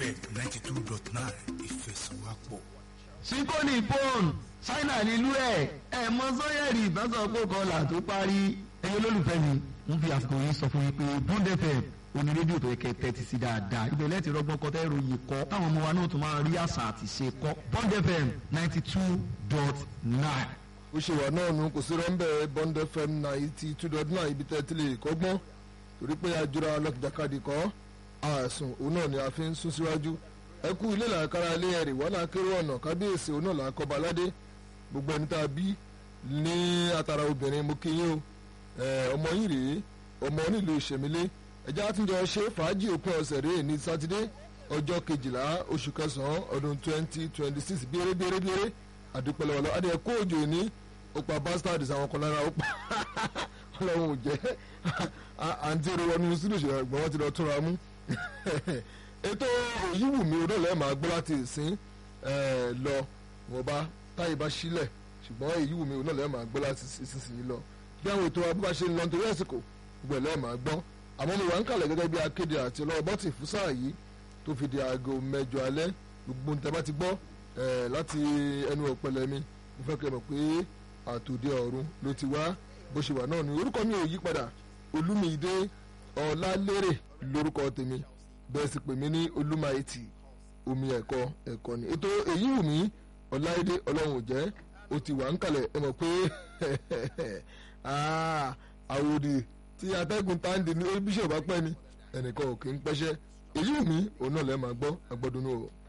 fm ninety two dot nine ìfẹsọ̀wápọ̀. síkóní pọ́ùn ṣáínà nílùú ẹ̀ ẹ̀ mọ sọ́yẹ̀rì ìbásọ̀pọ̀ kọlà tó parí ẹ̀yẹ olólùfẹ́ mi ń fi àsìkò yìí sọ fún yín pé bond fm oní rédíò tó yẹ kẹ́ tẹ́tí sí dáadáa ibẹ̀ lẹ́tì rọ́gbọ́n kọ́ tẹ́rọ yìí kọ́ táwọn ọmọ wa náà tún máa rí àṣà àti ṣe kọ́ bond fm ninety two dot nine. ó ṣe wà náà nù kò sí rọ́ńbẹ́ bond fm ninety two dot nine ibi tẹ́ ti lè kọ́gbọ́n torí pé àjọra lọ́kìjàkadì kọ́ àìsùn òun náà ni a fi ń sún síwájú ẹ kú ilé làákàrà ilé ẹ̀rì wọ́n náà kéré ọ̀nà kábíyèsí òun náà làákọ́ba aládé gbogbo ẹni tá a bí ní atara obìnrin mo kí yín o ọmọ yìí rèé ọmọ nílùú ìṣẹ̀mílé ẹjẹ́ àtúnjọ ṣe fàájì òpin ọ̀sẹ̀ rèé ní sátidé ọjọ́ kejìlá oṣù kẹsàn-án ọdún twenty twenty six bíéré bíéré bíéré àdúpẹ́ lọ́wọ́ lọ́wọ́ adìẹ kó òjò ní ọ̀pá bastards àwọn kan lára ọ̀pá ọlọ́run ò jẹ́ àǹtí èrò wọnú sílùú ìṣẹ̀lẹ̀ ẹ̀gbọ́n wọn ti lọ túnra mú ètò òyìnbùnmi odòlẹ́ máa gbọ́ láti ìsín lọ wọn bá táyì bá sílẹ̀ ṣùgbọ́n òyìnbùnmi odòlẹ́ máa gbọ́ láti ìsinsìnyí lọ bí àwọn ètò abúlé ṣe ń lọ nítorí àsìkò gbẹ̀lẹ́ máa gbọ́ àmọ́ mo wà ń kàlẹ̀ gẹ́gẹ́ bí akéde àti ọlọ́wọ́ bọ́tì fún sáà yìí tó fi di aago mẹ́jọ alẹ́ gbogbo níta bá ti gbọ́ láti ẹnu ọ̀pẹ̀lẹ̀ mi mo fẹ́ kẹ́ mọ̀ pé àtòdì ọ̀run ló ti wá bó ṣe wà náà ni orúkọ mi ò yí padà olúmídé ọlálérè lórúkọ tèmi bẹ́ẹ̀ sì pè mí ní olúmáìtì omi ẹ̀kọ́ ẹ̀kọ́ ni ètò èyí wù mí ọláìdé ọlọ́run ò jẹ́ ó ti wà ń kalẹ̀ ẹ mọ̀ pé àwòdì tí atẹ́gùn táǹdì ní bíṣọ̀ bá pẹ́ ni ẹnìkan ò kì í pẹ́ṣẹ́ èyí wù mí òun náà lẹ́ẹ̀ máa gbọ́ agbọ́dúnú o.